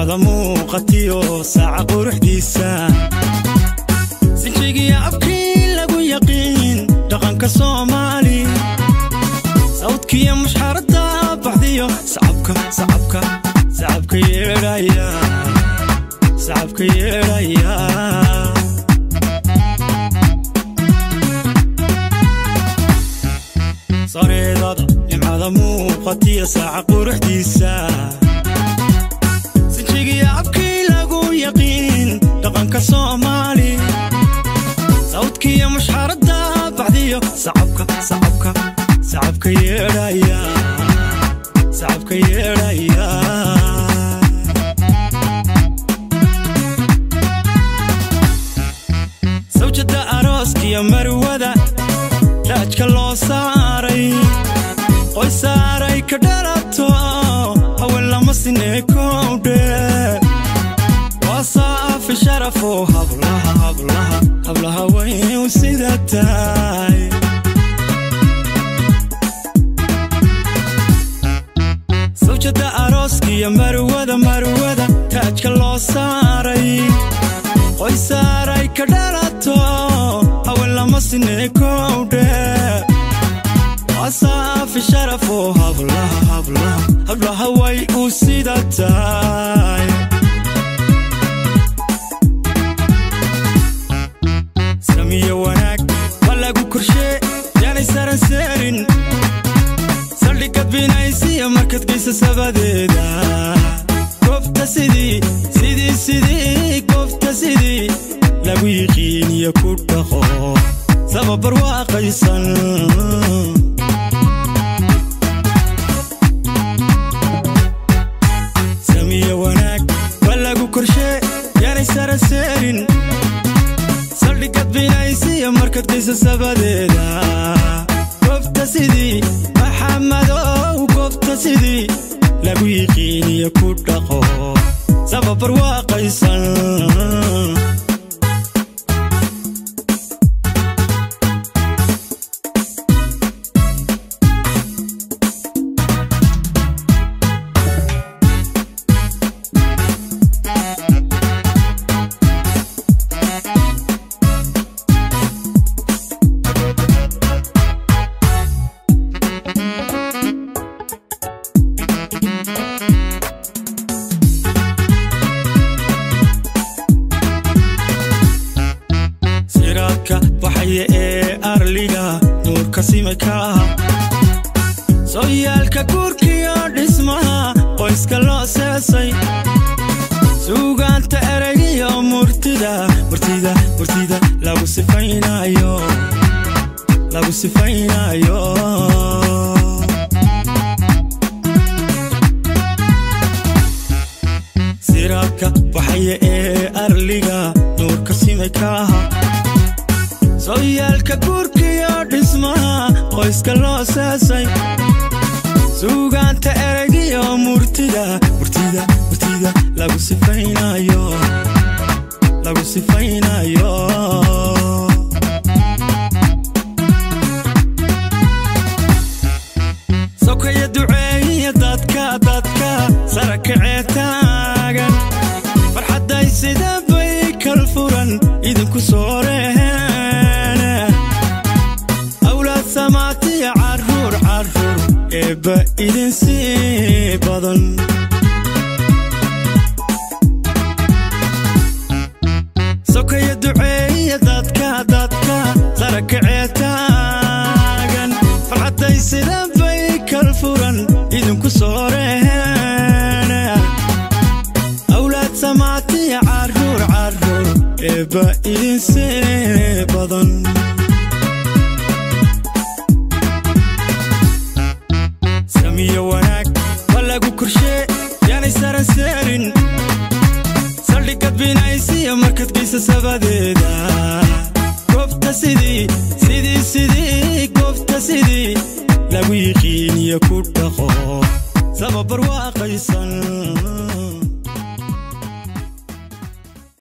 nimcada muuqatiyo saaca quruxdiisa sinjigiya abkii lagu yaqiin dhaqanka soomaali sawdkiyo mushxaradda baxdiyo sacabka sacabka sacabka yeedhaya sacabka yeedhaya sareedada nimcada muuqatiyo saaca quruxdiisa sinjigiya abkii lagu yaqiin dhaqanka soomaali sawdkiyo mushxaradda baxdiyo sacabka sacabka sacabka yeedhaya sacabka yeedhaya sawjada arooskiyo marwada raajka loo saaray qoy saaray ka dhalato haween lama sinee kowdhe waa saafi sharafo hablaha hablaha hablaha wayu sida tahay sawjada arooskiyo marwada marwada taajka loo saaray qoy saaray ka dhalato haween lama sinee kowdhe wasaafi sharafo hablaha hablaha hablaha way u sida tahay samiyo wanaag waa lagu korshee yaanay saran seerin saldhigad binaysiya markad geysa sabadeeda goobta sidii sidii sidii goobta sidii lagu yiqiiniyo ku dhaqo sababar waaqaysan samiyo wanaag waa lagu korshee yaanay saran seerin saldhigad binaysiya markad geysa sabadeeda goobta sidii maxamadow goobta sidii lagu yiqiiniyo ku dhaqo sababar waaqaysan siraadka baxaya ee arliga nuurka simika sooyaalka guurkiyo dhismaha qoyska loo seesay suugaanta eraygiyo murtida murtida murtida lagu sifaynayo lagu sifaynayo siraadka baxaya ee arliga nuurka simikaha sooyaalka guurkiyo dhismaha qoyska loo seesay suugaanta eraygiyo murtida murtida murtida lagu sifaynayo lagu sifaynayo sokaya duceeyiya dadka dadka sara kacee taagan farxadday sida bay kal furan idinku soo reheen awlaad samaatiya caruur caruur eebba idin sii badan sokaya duceeyiya dadka dadka sara kacee taagan farxadday sida bay kal furan idinku soo reheen awlaad samaatiya caruur caruur eebba idin sii badan samiyo wanaag waa lagu korshee yaanay saran seerin saldhigad binaysiya markad geysa sabadeeda goobta sidii sidii sidii goobta sidii lagu yiqiiniyo ku dhaqo sababar waaqaysan